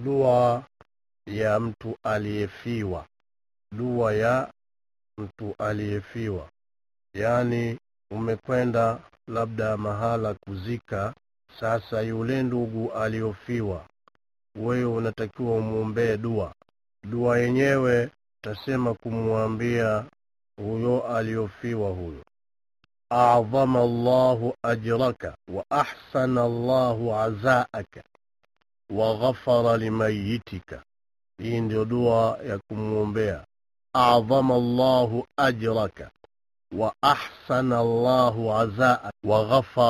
dua ya mtu aliyefiwa dua ya mtu aliyefiwa yaani umekwenda labda mahala kuzika sasa yule ndugu aliyofiwa wewe unatakiwa umwombee dua dua yenyewe utasema kumwambia huyo aliyofiwa huyo أعظم الله أجرك وأحسن الله عزاءك وغفر لميتك hii ndio dua ya kumwombea adhama llahu ajraka wa ahsana llahu azaak wa ghafara